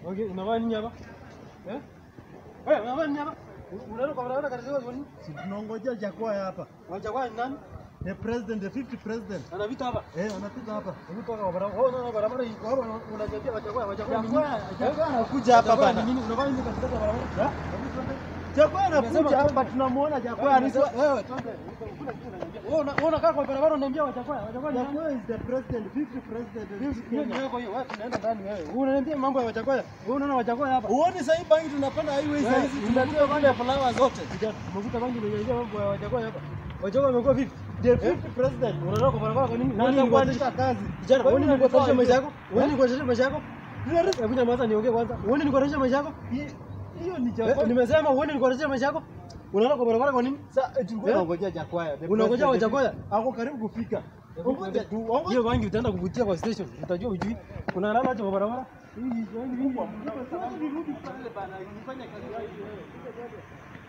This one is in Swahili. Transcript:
Okay, unavaa nini hapa? Eh? Wewe unavaa nini hapa? Unaenda kwa barabara katika kwa nini? Si tunangojea Jakwaya hapa. Wachagua ni nani? The president, the 50 president. Anapita hapa. Eh, anapita hapa. Hebu toka kwa barabara. Oh, no, no, barabara iko hapa unajambia wachagua, wachagua nini? Jakwaya, Jakwaya anakuja hapa Wachagua bana. nini? Unavaa nini katika barabara? Jakwaya Nimesema anakuja twende. hapa tunamuona Jakwaya Wewe, anaitwa wewe, twende. Kuna kitu unaniambia. Wewe una- wewe unakaa kwa barabara unaniambia wachagua, wachagua ni nani? Jakwaya is the president, 50 president. of Hiyo Kenya. ni yako hiyo. Wewe tunaenda ndani wewe. Wewe unaniambia mambo ya wachagua. Wewe unaona wachagua hapa? Uone sasa hii bangi tunapanda highway Wewe, sasa hizi unakuta tunakuta bangi ya flower zote. Unakuta bangi ndio mambo ya wachagua hapa. Wachagua wamekuwa vipi? the 50 president. Unatoka kwa barabara kwa nini? Nani Nani ni kuandika kazi? Kijana, Wewe wewe ni kuhatarisha unatoa maisha hiyo. yako? Wewe ni kuhatarisha maisha yako? Hebu nyamaza niongee kwanza. Wewe ni kuhatarisha maisha yako? Hii- Hiyo ni Eh, Jakwaya. Nimesema wewe ni kuhatarisha maisha yako? Unaenda kwa barabara kwa nini? Sasa eh, tulikuwa Eh? tunangojea Jakwaya. the Unangojea president. Wajakoya? Ako karibu kufika. Ongoja tu, ongoja. Hiyo bangi utaenda kuvutia kwa station. Utajua ujui. Unalala aje kwa barabara? Hii bangi mingi. Nirudi pale bana, nifanye kazi yangu.